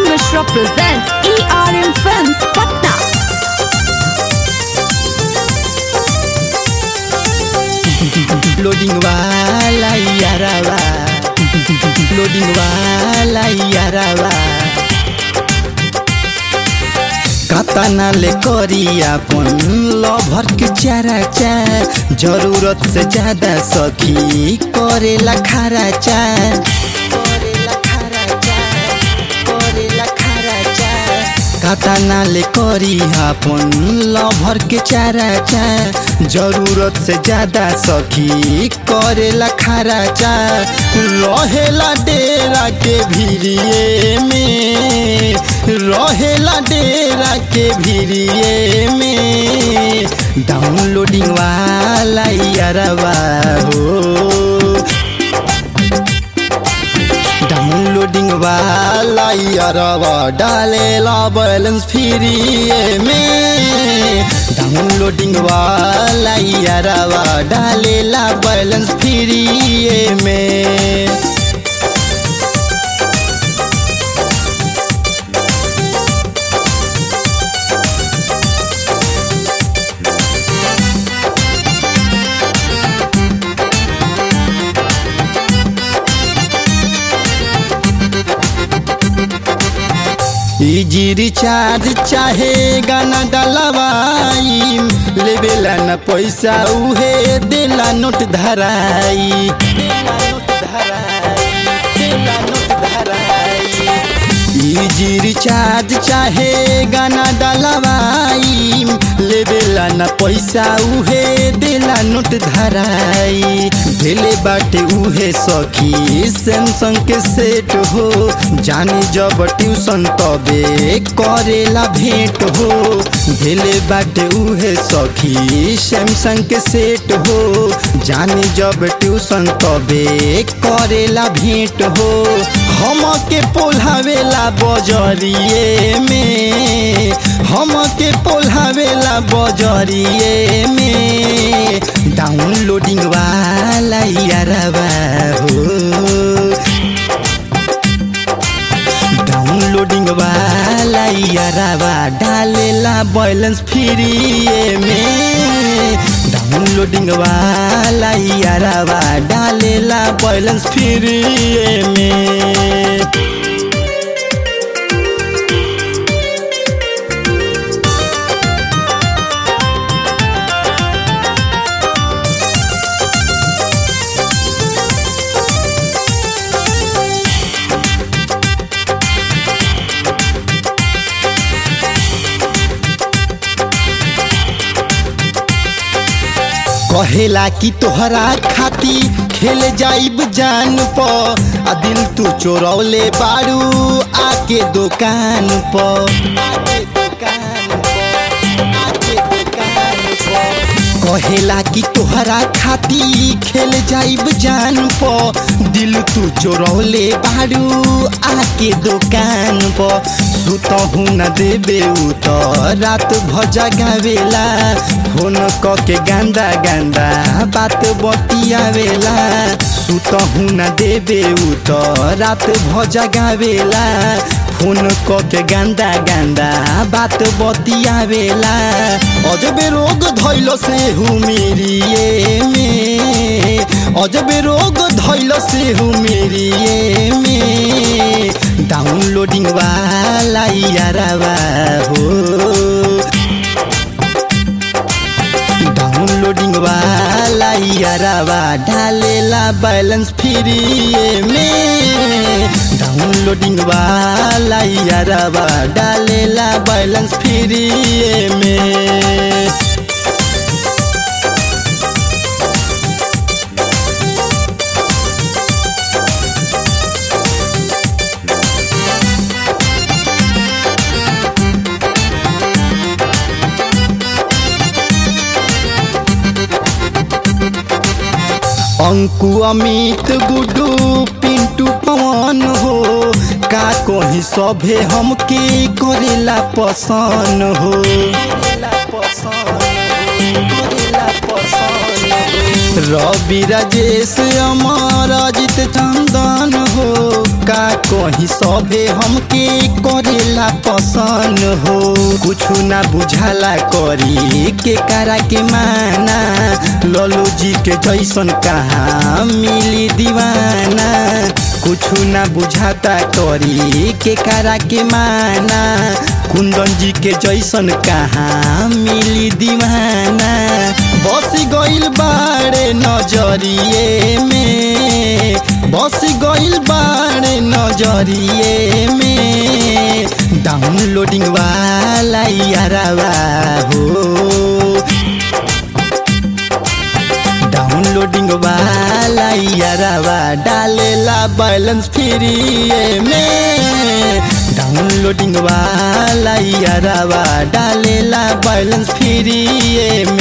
Mishra presents ERM Films, Patna. Loading वाला यारावा loading वाला यारावा कतना ले करी अपन लभर के चारा चा जरूरत से ज्यादा सखी करेला खारा चा करेला खारा चा करेला खारा चा कतना ले करी अपन लभर के चारा चा जरूरत से ज्यादा सखी करेला खारा चा रहेला डेरा के भिड़िए में रहेला डेरा के भिड़िए में डाउनलोडिंग वाला यारवा हो डाउनलोडिंग वाला यारवा डालेला बैलेंस फ्री में डाउनलोडिंग वाला यारवा डालेला बैलेंस फ्री में इजी रिचार्ज चाहे गाना डलवाई लेवेला न पैसा उहे देला नोट धराई देला नोट धराई देला नोट धराई इजी रिचार्ज चाहे गाना डलवाई लेवेला न पैसा उहे देला नोट धराई भेले बाटे उहे सखी सैमसंग के सेट हो जानी जब ट्यूशन तबे करेला भेंट हो भेले बाटे उहे सखी सैमसंग के सेट हो जानी जब ट्यूशन तबे करेला भेंट हो हम के पोल्हावेला बजरिए में हम के पोल्हावेला बजरिए में डाउनलोडिंग वाला यारवा हो डाउनलोडिंग वाला यारवा डालेला बैलेंस फ्री में डाउनलोडिंग वाला यारवा डालेला बैलेंस फ्री में कहेला कि तोहरा खाती खेल जाइब जान प आ दिल तू चोरौले बारू आके दुकान प आके दुकान प आके दुकान प कहेला कि तोहरा खाती खेल जाइब जान प दिल तू चोरौले बारू आके दुकान प सुतहु न देबे उ त रात भजा गावेला फोन क के गांदा गांदा बात बतियावेला सुतहु न देबे उ त रात भजा गावेला फोन क के गांदा गांदा बात बतियावेला अजबे रोग धैल से हुमेरिए में अजबे रोग धैल से हुमेरिए में डाउनलोडिंग वाला यारवा हो डाउनलोडिंग वाला यारवा डालेला बैलेंस फ्री में डाउनलोडिंग वाला यारवा डालेला बैलेंस फ्री में अंकु अमित गुडू पिंटू पवन हो का कहीं सभे हमके करेला पसंद हो रवि राजेश अमर अजित चंदन हो का कहीं सभे हमके करेला पसंद हो कुछ ना बुझाला करी के करा के माना ललो जी के जैसन कहाँ मिली दीवाना कुछ ना बुझाता करी के करा के माना कुंदन जी के जैसन कहाँ मिली दीवाना बस गइल बाड़े नजरिए में बस गइल बाड़े नजरिए में डाउनलोडिंग वाला यारावा हो डाउनलोडिंग वाला यारावा डालेला बैलेंस फ्री में डाउनलोडिंग वाला यारावा डालेला बैलेंस फ्री में